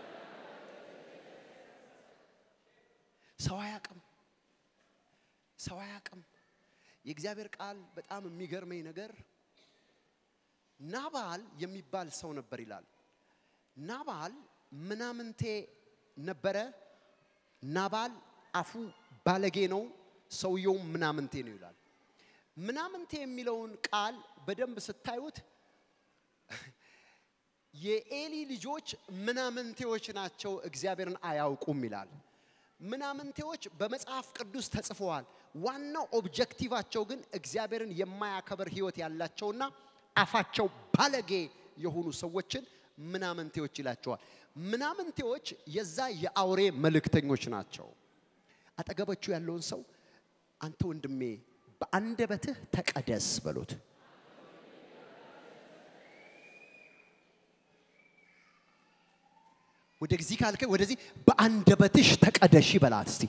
ሰው አያቅም፣ ሰው አያቅም። የእግዚአብሔር ቃል በጣም የሚገርመኝ ነገር ናባል የሚባል ሰው ነበር ይላል። ናባል ምናምንቴ ነበረ። ናባል አፉ ባለጌ ነው፣ ሰውየውም ምናምንቴ ነው ይላል። ምናምንቴ የሚለውን ቃል በደንብ ስታዩት የኤሊ ልጆች ምናምንቴዎች ናቸው፣ እግዚአብሔርን አያውቁም ይላል። ምናምንቴዎች በመጽሐፍ ቅዱስ ተጽፈዋል። ዋናው ኦብጀክቲቫቸው ግን እግዚአብሔርን የማያከብር ሕይወት ያላቸውና አፋቸው ባለጌ የሆኑ ሰዎችን ምናምንቴዎች ይላቸዋል። ምናምንቴዎች የዛ የአውሬ መልእክተኞች ናቸው። አጠገባችሁ ያለውን ሰው አንተ ወንድሜ በአንደበትህ ተቀደስ በሉት። ወደዚህ ካልከ ወደዚህ በአንደበትሽ ተቀደሽ ይበላት እስቲ።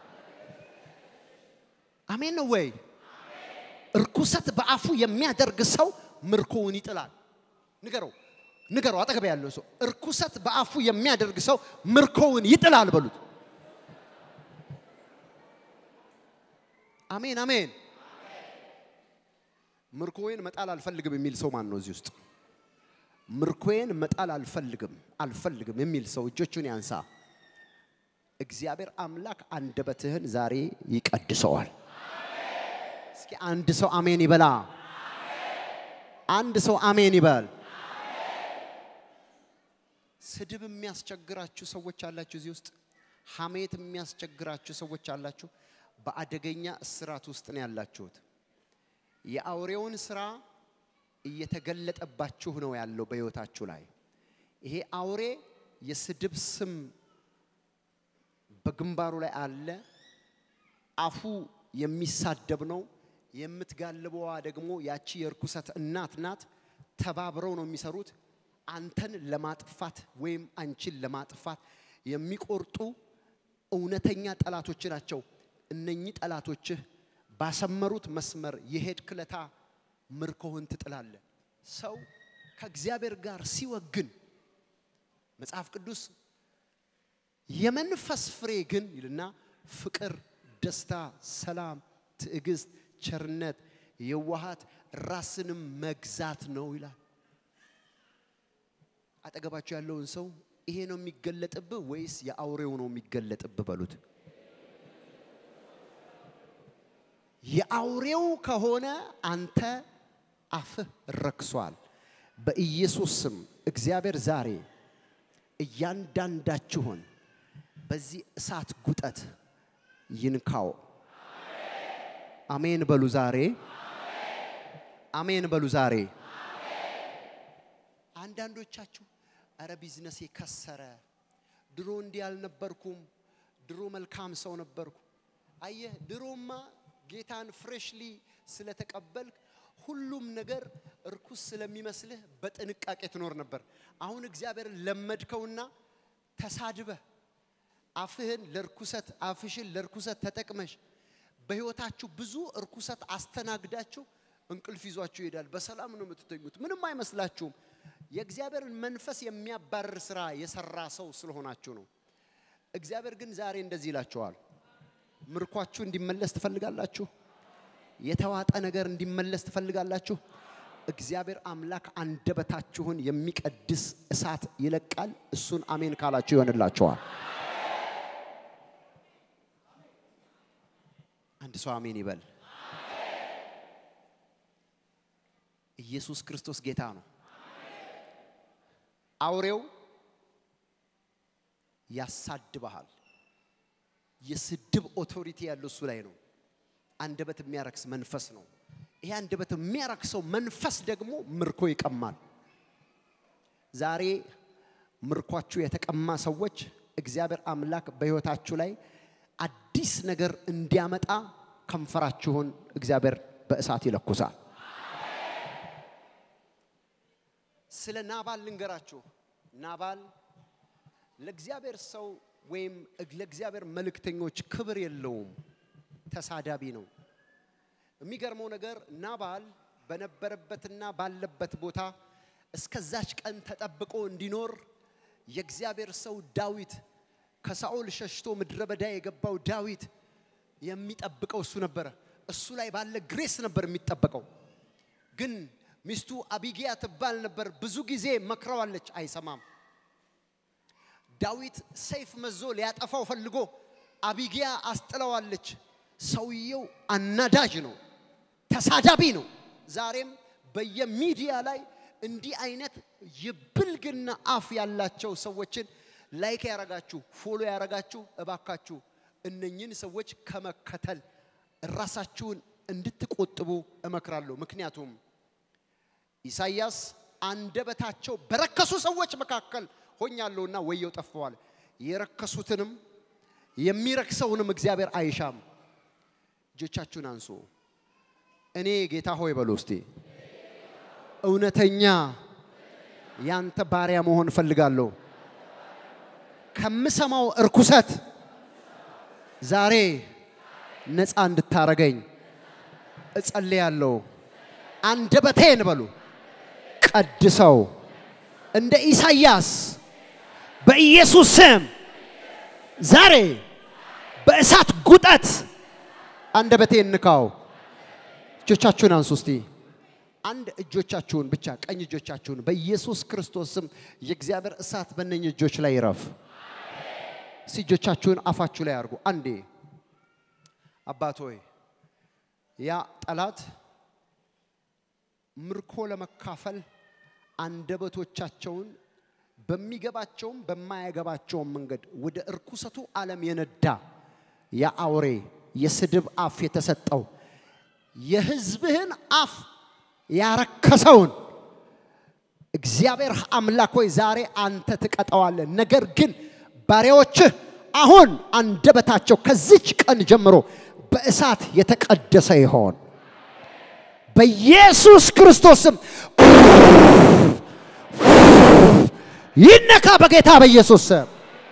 አሜን ነው ወይ? እርኩሰት በአፉ የሚያደርግ ሰው ምርኮውን ይጥላል። ንገረው ንገረው፣ አጠገብ ያለው ሰው እርኩሰት በአፉ የሚያደርግ ሰው ምርኮውን ይጥላል በሉት። አሜን አሜን። ምርኮዬን መጣል አልፈልግም የሚል ሰው ማን ነው እዚህ ውስጥ? ምርኮዬን መጣል አልፈልግም አልፈልግም የሚል ሰው እጆቹን ያንሳ። እግዚአብሔር አምላክ አንደበትህን ዛሬ ይቀድሰዋል። እስኪ አንድ ሰው አሜን ይበላ። አንድ ሰው አሜን ይበል። ስድብ የሚያስቸግራችሁ ሰዎች አላችሁ እዚህ ውስጥ። ሐሜት የሚያስቸግራችሁ ሰዎች አላችሁ። በአደገኛ እስራት ውስጥ ነው ያላችሁት። የአውሬውን ስራ እየተገለጠባችሁ ነው ያለው በሕይወታችሁ ላይ። ይሄ አውሬ የስድብ ስም በግንባሩ ላይ አለ። አፉ የሚሳደብ ነው። የምትጋልበዋ ደግሞ ያቺ የርኩሰት እናት ናት። ተባብረው ነው የሚሰሩት። አንተን ለማጥፋት ወይም አንቺን ለማጥፋት የሚቆርጡ እውነተኛ ጠላቶች ናቸው። እነኚህ ጠላቶችህ ባሰመሩት መስመር የሄድክ ለታ ምርኮህን ትጥላለህ። ሰው ከእግዚአብሔር ጋር ሲወግን መጽሐፍ ቅዱስ የመንፈስ ፍሬ ግን ይልና ፍቅር፣ ደስታ፣ ሰላም፣ ትዕግስት፣ ቸርነት፣ የዋሃት ራስንም መግዛት ነው ይላል። አጠገባቸው ያለውን ሰው ይሄ ነው የሚገለጥብህ ወይስ የአውሬው ነው የሚገለጥብህ በሉት። የአውሬው ከሆነ አንተ አፍህ ረክሷል። በኢየሱስ ስም እግዚአብሔር ዛሬ እያንዳንዳችሁን በዚህ እሳት ጉጠት ይንካው። አሜን በሉ ዛሬ። አሜን በሉ ዛሬ። አንዳንዶቻችሁ እረ ቢዝነሴ ከሰረ፣ ድሮ እንዲህ አልነበርኩም፣ ድሮ መልካም ሰው ነበርኩ። አየህ ድሮማ ጌታን ፍሬሽሊ ስለተቀበልክ ሁሉም ነገር እርኩስ ስለሚመስልህ በጥንቃቄ ትኖር ነበር። አሁን እግዚአብሔርን ለመድከውና ተሳድበህ አፍህን ለርኩሰት አፍሽን ለርኩሰት ተጠቅመሽ በህይወታችሁ ብዙ እርኩሰት አስተናግዳችሁ እንቅልፍ ይዟችሁ ይሄዳል። በሰላም ነው የምትተኙት። ምንም አይመስላችሁም። የእግዚአብሔርን መንፈስ የሚያባርር ስራ የሰራ ሰው ስለሆናችሁ ነው። እግዚአብሔር ግን ዛሬ እንደዚህ ይላችኋል። ምርኳችሁ እንዲመለስ ትፈልጋላችሁ? የተዋጠ ነገር እንዲመለስ ትፈልጋላችሁ? እግዚአብሔር አምላክ አንደበታችሁን የሚቀድስ እሳት ይለቃል። እሱን አሜን ካላችሁ ይሆንላችኋል። አንድ ሰው አሜን ይበል። ኢየሱስ ክርስቶስ ጌታ ነው። አውሬው ያሳድበሃል። የስድብ ኦቶሪቲ ያለው እሱ ላይ ነው። አንደበት የሚያረክስ መንፈስ ነው። ይሄ አንደበት የሚያረክሰው መንፈስ ደግሞ ምርኮ ይቀማል። ዛሬ ምርኳችሁ የተቀማ ሰዎች እግዚአብሔር አምላክ በሕይወታችሁ ላይ አዲስ ነገር እንዲያመጣ ከንፈራችሁን እግዚአብሔር በእሳት ይለኩሳል። ስለ ናባል ልንገራችሁ። ናባል ለእግዚአብሔር ሰው ወይም ለእግዚአብሔር መልእክተኞች ክብር የለውም፣ ተሳዳቢ ነው። የሚገርመው ነገር ናባል በነበረበትና ባለበት ቦታ እስከዛች ቀን ተጠብቆ እንዲኖር የእግዚአብሔር ሰው ዳዊት ከሳኦል ሸሽቶ ምድረ በዳ የገባው ዳዊት የሚጠብቀው እሱ ነበረ። እሱ ላይ ባለ ግሬስ ነበር የሚጠበቀው። ግን ሚስቱ አቢጊያ ትባል ነበር። ብዙ ጊዜ መክረዋለች፣ አይሰማም። ዳዊት ሰይፍ መዞ ሊያጠፋው ፈልጎ አቢጊያ አስጥለዋለች። ሰውየው አናዳጅ ነው፣ ተሳዳቢ ነው። ዛሬም በየሚዲያ ላይ እንዲህ አይነት የብልግና አፍ ያላቸው ሰዎችን ላይክ ያረጋችሁ ፎሎ ያረጋችሁ እባካችሁ እነኝን ሰዎች ከመከተል ራሳችሁን እንድትቆጥቡ እመክራለሁ። ምክንያቱም ኢሳይያስ አንደበታቸው በረከሱ ሰዎች መካከል ሆኛለሁና ወየው ጠፍተዋል። የረከሱትንም የሚረክሰውንም እግዚአብሔር አይሻም። እጆቻችሁን አንሱ። እኔ ጌታ ሆይ በሉ እስቲ እውነተኛ ያንተ ባሪያ መሆን እፈልጋለሁ። ከምሰማው እርኩሰት ዛሬ ነፃ እንድታረገኝ እጸልያለሁ። አንደበቴን በሉ ቀድሰው እንደ ኢሳይያስ በኢየሱስ ስም ዛሬ በእሳት ጉጠት አንደበቴን ንካው። እጆቻችሁን አንሱ እስቲ። አንድ እጆቻችሁን ብቻ ቀኝ እጆቻችሁን በኢየሱስ ክርስቶስ ስም የእግዚአብሔር እሳት በእነኝህ እጆች ላይ ይረፍ። እስቲ እጆቻችሁን አፋችሁ ላይ አድርጉ። አንዴ አባት ሆይ ያ ጠላት ምርኮ ለመካፈል አንደበቶቻቸውን በሚገባቸውም በማያገባቸውም መንገድ ወደ እርኩሰቱ ዓለም የነዳ የአውሬ የስድብ አፍ የተሰጠው የሕዝብህን አፍ ያረከሰውን እግዚአብሔር አምላክ ሆይ ዛሬ አንተ ትቀጠዋለህ። ነገር ግን ባሪያዎችህ አሁን አንደበታቸው ከዚች ቀን ጀምሮ በእሳት የተቀደሰ ይሆን በኢየሱስ ክርስቶስም ይነካ በጌታ በኢየሱስ ስም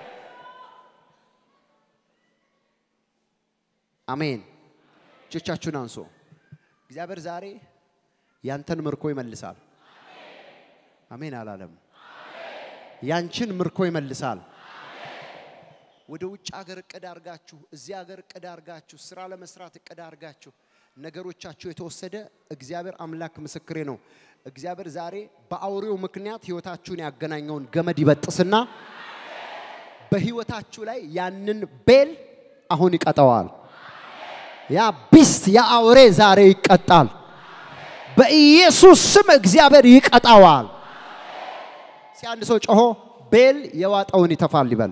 አሜን። እጆቻችሁን አንሱ። እግዚአብሔር ዛሬ ያንተን ምርኮ ይመልሳል። አሜን አላለም? ያንቺን ምርኮ ይመልሳል። ወደ ውጭ ሀገር እቅድ አርጋችሁ እዚህ ሀገር እቅድ አርጋችሁ ስራ ለመስራት እቅድ አርጋችሁ ነገሮቻችሁ የተወሰደ እግዚአብሔር አምላክ ምስክሬ ነው። እግዚአብሔር ዛሬ በአውሬው ምክንያት ህይወታችሁን ያገናኘውን ገመድ ይበጥስና በህይወታችሁ ላይ ያንን ቤል አሁን ይቀጠዋል። ያ ቢስት ያ አውሬ ዛሬ ይቀጣል። በኢየሱስ ስም እግዚአብሔር ይቀጣዋል። ሲ አንድ ሰው ጮሆ ቤል የዋጠውን ይተፋል ይበል።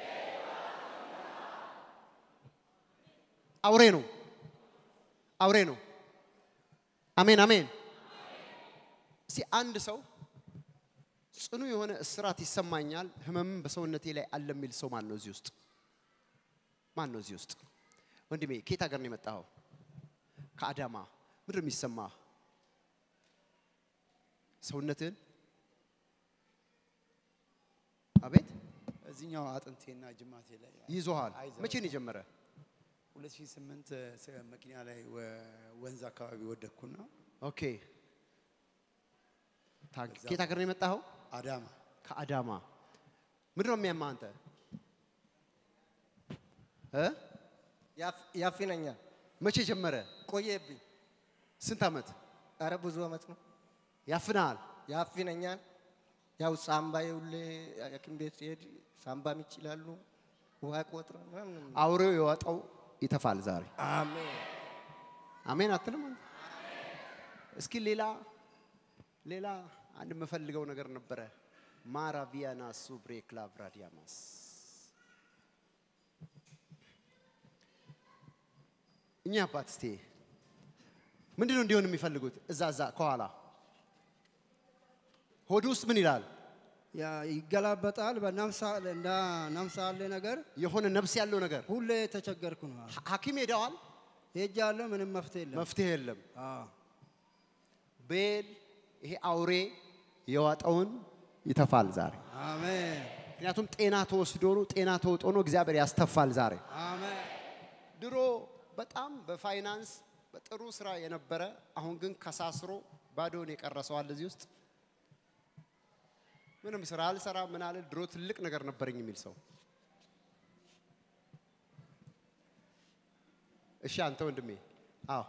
አውሬ ነው፣ አውሬ ነው። አሜን አሜን። እስቲ አንድ ሰው ጽኑ የሆነ እስራት ይሰማኛል፣ ህመምም በሰውነቴ ላይ አለ የሚል ሰው ማን ነው እዚህ ውስጥ? ማን ነው እዚህ ውስጥ? ወንድሜ ከየት ሀገር ነው የመጣኸው? ከአዳማ። ምንድን ነው የሚሰማ ሰውነትህን? አቤት እዚህኛው አጥንቴና ጅማቴ ላይ ይዞሃል። አይዞህ። መቼ ነው የጀመረ? 2008 ስ- መኪና ላይ ወ- ወንዝ አካባቢ ወደቅኩና ኦኬ ታንክ ከየት ሀገር ነው የመጣኸው? አዳማ ከአዳማ። ምንድን ነው የሚያማ አንተ እ? ያፍነኛል። መቼ ጀመረ? ቆየብኝ። ስንት ዓመት አረ ብዙ አመት ነው። ያፍናል? ያፍነኛል። ያው ሳምባ ሁሌ ሐኪም ቤት ሲሄድ ሳምባ ምች ይላሉ። ውሃ ቆጥረ ምናምን። አውሬው የዋጠው ይተፋል ዛሬ። አሜን። አሜን አትልም አንተ? እስኪ ሌላ ሌላ አንድ የምፈልገው ነገር ነበረ። ማራቪያና ሱብሬ ክላቭራዲያማስ እኛ አባት እስቲ ምንድን ነው እንዲሆን የሚፈልጉት? እዛ እዛ ከኋላ ሆድ ውስጥ ምን ይላል? ያ ይገላበጣል። በነፍስ እንደ ነፍስ ያለ ነገር የሆነ ነፍስ ያለው ነገር ሁሌ የተቸገርኩ ነው። ሐ- ሐኪም ሄደዋል፣ ሄጃለሁ፣ ምንም መፍትሄ የለም። መፍትሄ የለም። አዎ፣ ቤል ይሄ አውሬ የዋጠውን ይተፋል ዛሬ። አሜን፣ ምክንያቱም ጤና ተወስዶ ነው፣ ጤና ተውጦ ነው። እግዚአብሔር ያስተፋል ዛሬ። አሜን። ድሮ በጣም በፋይናንስ በጥሩ ስራ የነበረ አሁን ግን ከሳስሮ ባዶን የቀረሰዋል እዚህ ውስጥ ምንም ስራ አልሰራ ምን አለ ድሮ ትልቅ ነገር ነበረኝ የሚል ሰው እሺ አንተ ወንድሜ አዎ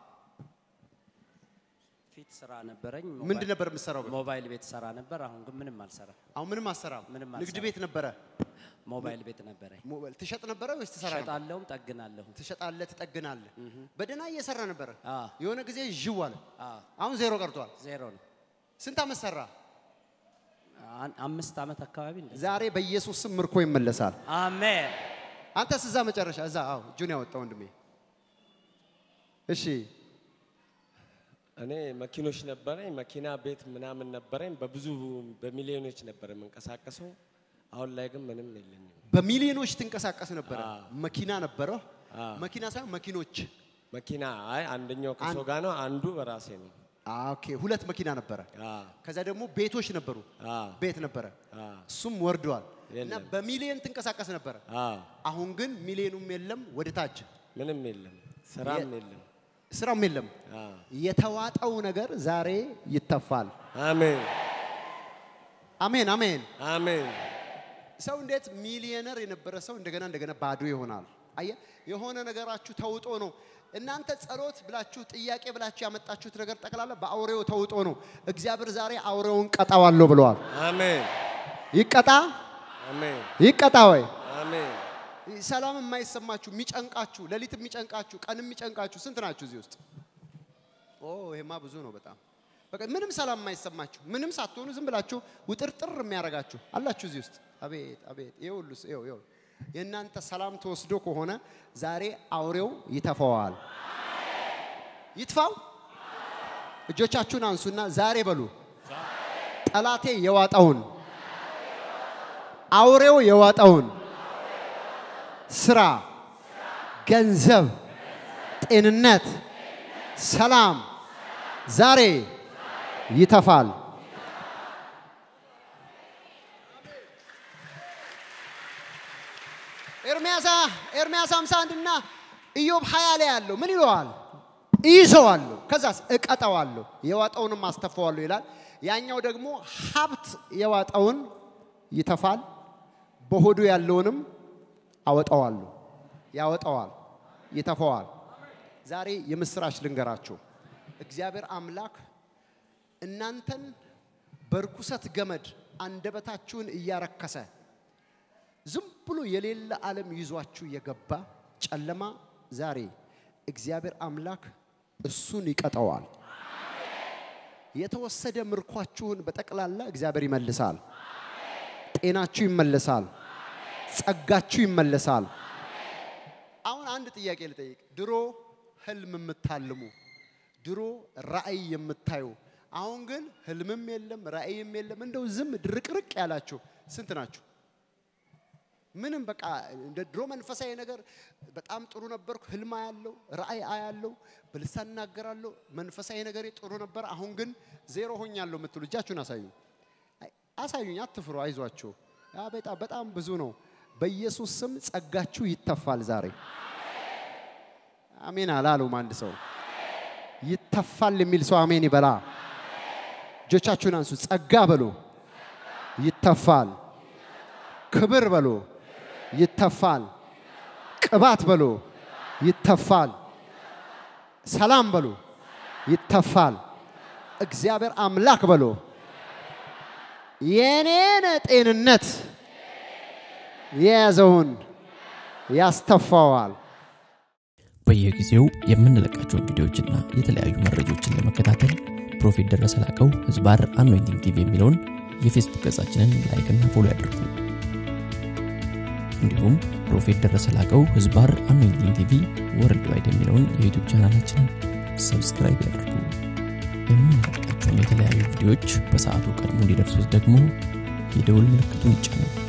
ፊት ስራ ነበረኝ። ምንድን ነበር የምትሰራው በፊት? ሞባይል ቤት ሰራ ነበር። አሁን ግን ምንም አልሰራም። አሁን ምንም አሰራም ምንም ንግድ አልሰራም። ቤት ነበረ ሞባይል ቤት ነበረኝ። ሞባይል ትሸጥ ነበረ ወይስ ትሰራ ነበር? እሸጣለሁም ጠግናለሁ። ትሸጣለህ ትጠግናለህ በደህና እየሰራ ነበረ አዎ። የሆነ ጊዜ ዥው አለ አዎ፣ አሁን ዜሮ ቀርቷል ዜሮ ነው። ስንት ዓመት ሰራ አን- አምስት ዓመት አካባቢ እንደዚህ። ዛሬ በኢየሱስ ስም ምርኮ ይመለሳል አሜን። አንተስ እዛ መጨረሻ እዛ አዎ እጁን ያወጣ ወንድሜ እሺ እኔ መኪኖች ነበረኝ፣ መኪና ቤት ምናምን ነበረኝ። በብዙ በሚሊዮኖች ነበር የምንቀሳቀሰው። አሁን ላይ ግን ምንም የለኝም። በሚሊዮኖች ትንቀሳቀስ ነበረ አዎ። መኪና ነበረ አዎ። መኪና ሳይሆን መኪኖች መኪና አይ አንደኛው ከሰው ጋር ነው፣ አንዱ በራሴ ነው። አ፣ ኦኬ ሁለት መኪና ነበረ አዎ፣ ከዛ ደግሞ ቤቶች ነበሩ አዎ፣ ቤት ነበረ አዎ፣ እሱም ወርደዋል እና የለም። በሚሊዮን ትንቀሳቀስ ነበረ አዎ። አሁን ግን ሚሊዮኑም የለም ወደ ታች ምንም የለም፣ ስራም የለም። ስራም የለም አዎ። የተዋጠው ነገር ዛሬ ይተፋል አሜን፣ አሜን አሜን አሜን፣ ሰው እንዴት ሚሊዮነር የነበረ ሰው እንደገና እንደገና ባዶ ይሆናል? አየ የሆነ ነገራችሁ ተውጦ ነው። እናንተ ጸሎት ብላችሁ ጥያቄ ብላችሁ ያመጣችሁት ነገር ጠቅላላ በአውሬው ተውጦ ነው። እግዚአብሔር ዛሬ አውሬውን ቀጣዋለሁ ብለዋል። አሜን፣ ይቀጣ አሜን፣ ይቀጣ ወይ አሜን። ሰላም የማይሰማችሁ የሚጨንቃችሁ፣ ሌሊት የሚጨንቃችሁ፣ ቀን የሚጨንቃችሁ ስንት ናችሁ እዚህ ውስጥ? ኦ ይሄማ ብዙ ነው በጣም በቃ ምንም ሰላም የማይሰማችሁ ምንም ሳትሆኑ ዝም ብላችሁ ውጥርጥር የሚያደርጋችሁ አላችሁ እዚህ ውስጥ። አቤት አቤት! ይሄ ሁሉ ስ- ይኸው ይኸው የእናንተ ሰላም ተወስዶ ከሆነ ዛሬ አውሬው ይተፋዋል። ይትፋው። እጆቻችሁን አንሱና ዛሬ በሉ ጠላቴ የዋጠውን አውሬው የዋጠውን ስራ፣ ገንዘብ፣ ጤንነት፣ ሰላም ዛሬ ይተፋል። ኤርምያስ ኤርምያስ 51 እና ኢዮብ 20 ላይ ያለው ምን ይለዋል? እይዘዋለሁ፣ ከዛስ እቀጠዋለሁ፣ የዋጠውንም አስተፋዋለሁ ይላል። ያኛው ደግሞ ሀብት የዋጠውን ይተፋል፣ በሆዱ ያለውንም አወጣዋለሁ፣ ያወጣዋል፣ ይተፋዋል። ዛሬ የምስራች ልንገራችሁ። እግዚአብሔር አምላክ እናንተን በርኩሰት ገመድ አንደበታችሁን እያረከሰ ዝም ብሎ የሌለ ዓለም ይዟችሁ የገባ ጨለማ ዛሬ እግዚአብሔር አምላክ እሱን ይቀጠዋል። የተወሰደ ምርኳችሁን በጠቅላላ እግዚአብሔር ይመልሳል። ጤናችሁ ይመለሳል። ጸጋችሁ ይመለሳል። አሁን አንድ ጥያቄ ልጠይቅ። ድሮ ህልም የምታልሙ ድሮ ራእይ የምታዩ አሁን ግን ህልምም የለም ራእይም የለም እንደው ዝም ድርቅርቅ ያላችሁ ስንት ናችሁ? ምንም በቃ እንደ ድሮ መንፈሳዊ ነገር በጣም ጥሩ ነበርኩ። ህልም አያለው፣ ራእይ አያለው፣ በልሳን እናገራለሁ፣ መንፈሳዊ ነገሬ ጥሩ ነበር። አሁን ግን ዜሮ ሆኛለሁ የምትሉ እጃችሁን አሳዩ። አይ፣ አሳዩኝ፣ አትፍሩ፣ አይዟችሁ። ያ በጣም በጣም ብዙ ነው። በኢየሱስ ስም ጸጋችሁ ይተፋል ዛሬ። አሜን አላሉም አንድ ሰው ይተፋል የሚል ሰው አሜን ይበላ። እጆቻችሁን አንሱ። ጸጋ በሉ ይተፋል። ክብር በሉ ይተፋል። ቅባት በሉ ይተፋል። ሰላም በሉ ይተፋል። እግዚአብሔር አምላክ በሉ የኔን ጤንነት የያዘውን ያስተፋዋል። በየጊዜው የምንለቃቸውን ቪዲዮዎችና የተለያዩ መረጃዎችን ለመከታተል ፕሮፌት ደረሰ ላቀው ህዝባር አኖይንቲንግ ቲቪ የሚለውን የፌስቡክ ገጻችንን ላይክና ፎሎ ያድርጉ። እንዲሁም ፕሮፌት ደረሰ ላቀው ህዝባር አኖይንቲንግ ቲቪ ወርልድ ዋይድ የሚለውን የዩቱብ ቻናላችንን ሰብስክራይብ ያድርጉ። የምንለቃቸውን የተለያዩ ቪዲዮዎች በሰዓቱ ቀድሞ እንዲደርሱት ደግሞ የደውል ምልክቱን ይጫኑ።